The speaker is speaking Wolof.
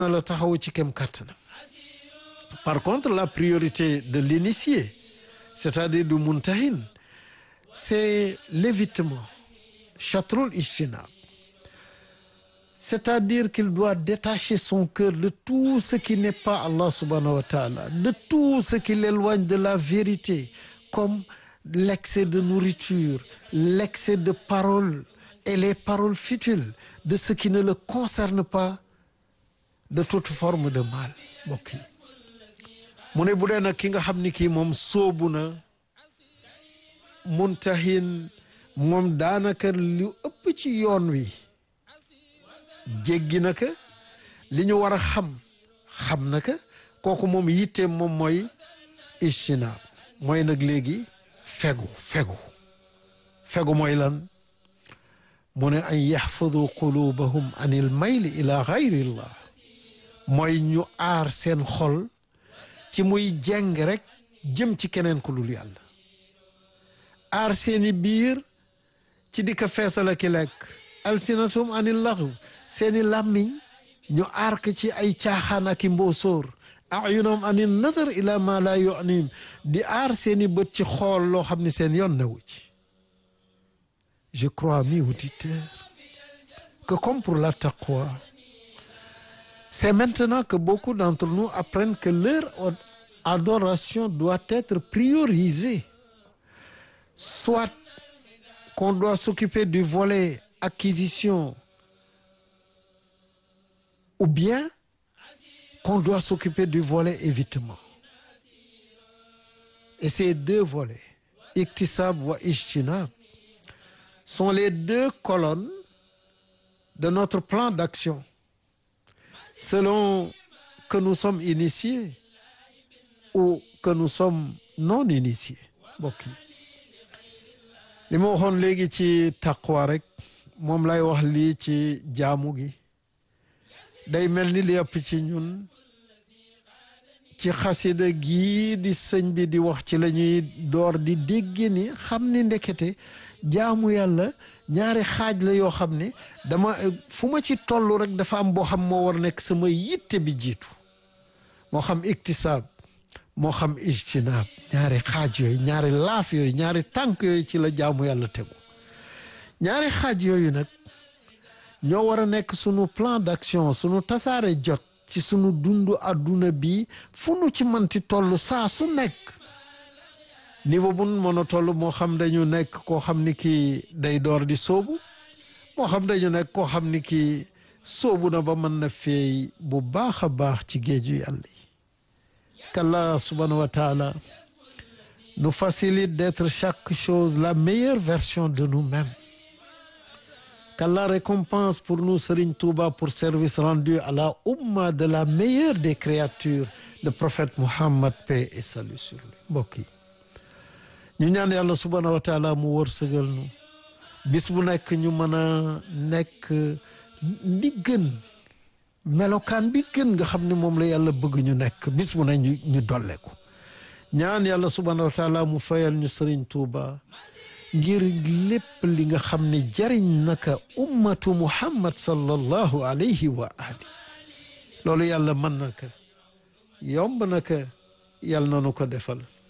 na la taxaw ci kem kàttanam par contre la priorité de l'initié c'est-à-dire du muntahin c'est l'évitement chatrul ijtinab c'est-à-dire qu'il doit détacher son cœur de tout ce qui n'est pas Allah subhanahu wa ta'ala de tout ce qui l'éloigne de la vérité comme l'excès de nourriture l'excès de paroles et les paroles futiles de ce qui ne le concerne pas de toute forme de mal mbokk yi mu ne bu dee nag ki nga xam ni kii moom sóobu na muntahin moom daanaka lu ëpp ci yoon wi jéggi na ka li ñu war a xam xam na ka kooku moom yitteem moom mooy ijtinaab mooy nag léegi fegu fegu fegu mooy lan mu ne an yaxfadu qulubahum an il mayli ila gayrillah mooy ñu aar seen xol ci muy jeng rek jëm ci keneen ku dul yàlla aar seeni biir ci di ko feesala ki lekk alsinatum anil laxw seeni làmmiñ ñu aar ko ci ay caaxaan ak i mboosóor ayunam anil nadar ila ma la yunim di aar seeni bët ci xool loo xam ne seen yoon newu ci je crois amis auditeurs que comme pour la taqwa c'est maintenant que beaucoup d'entre nous apprennent que leur adoration doit être priorisée soit qu'on doit s'occuper du volet acquisition ou bien qu'on doit s'occuper du volet évitement et ces deux volets iktisab wa ijtinab sont les deux colonnes de notre plan d'action selon que nous sommes initiés ou que nous sommes non initiés mbokk yi li ma waxoon léegi ci taqwa rek moom lay wax lii ci jaamu gi day mel ni li ëpp ci ñun ci xasida gii di sëñ bi di wax ci la ñuy door di dégg ni xam ni ndekete jaamu yàlla ñaari xaaj la yoo xam ne dama fu ma ci toll rek dafa am boo xam moo war nekk sama yitte bi jiitu moo xam iktisaab moo xam ijtinaab ñaari xaaj yooyu ñaari laaf yooyu ñaari tànk yooyu ci la jaamu yàlla tegu ñaari xaaj yooyu nag ñoo war a nekk sunu plan d'action sunu tasaare jot ci sunu dundu àdduna bi fu nu ci manti toll saa su nekk niveau bu mën a toll moo xam dañu nekk koo xam ni kii day door di sóobu moo xam dañu nekk koo xam ni kii sóobu na ba mën na feey bu baax a baax ci géeju yàlla yi qu'Allah subhanahu wa ta'ala nous facilite d'être chaque chose la meilleure version de nous-mêmes qu'Allah récompense pour nous Serigne Touba pour service rendu à la umma de la meilleure des créatures le prophète Muhammad paix et salut sur lui mbokk yi ñu ñaan yàlla subhanahu wa taala mu wërsëgal nu bis bu nekk ñu mën a nekk li gën melokaan bi gën nga xam ne moom la yàlla bëgg ñu nekk bis bu ne ñu ñu dolle ko ñaan yàlla subhanahu wa taala mu fayal ñu Serigne Touba ngir lépp li nga xam ne jariñ naka ummatu muhammad sallallahu alayhi wa ali loolu yàlla mën na ko yomb na ko yàlla na nu ko defal